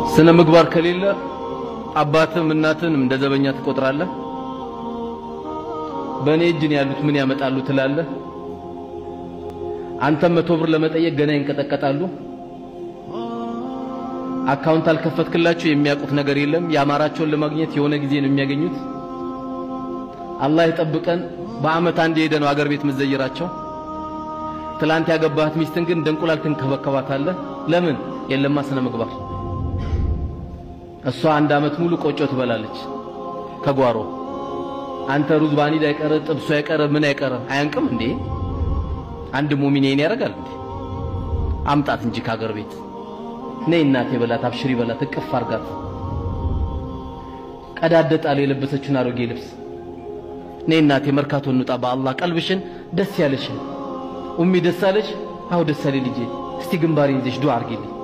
ስነ ምግባር ከሌለ አባትም እናትም እንደ ዘበኛ ትቆጥራለህ። በእኔ እጅ ነው ያሉት ምን ያመጣሉ ትላለህ። አንተም መቶ ብር ለመጠየቅ ገና ይንቀጠቀጣሉ። አካውንት አልከፈትክላቸው የሚያውቁት ነገር የለም። የአማራቸውን ለማግኘት የሆነ ጊዜ ነው የሚያገኙት። አላህ ይጠብቀን። በአመት አንድ ሄደ ነው አገር ቤት መዘየራቸው። ትላንት ያገባሃት ሚስትን ግን እንደ እንቁላል ትንከባከባታለህ። ለምን? የለማ ስነ ምግባር። እሷ አንድ አመት ሙሉ ቆጮ ትበላለች ከጓሮ። አንተ ሩዝ ባኒድ አይቀረ ጥብሱ አይቀረ ምን አይቀረ አያንቅም እንዴ? አንድ ሙሚን ይሄን ያደርጋል እንዴ? አምጣት እንጂ ከአገር ቤት ነይ እናቴ በላት፣ አብሽሪ በላት፣ እቅፍ አርጋት። ቀዳደጣል የለበሰችውን አሮጌ ልብስ። ነይ እናቴ መርካቶ እንውጣ፣ በአላህ ቀልብሽን ደስ ያለሽን። ኡሚ ደስ አለሽ? አዎ ደስ አለኝ ልጄ። እስቲ ግንባሬን ይዘሽ ዱዓ አርጊልኝ።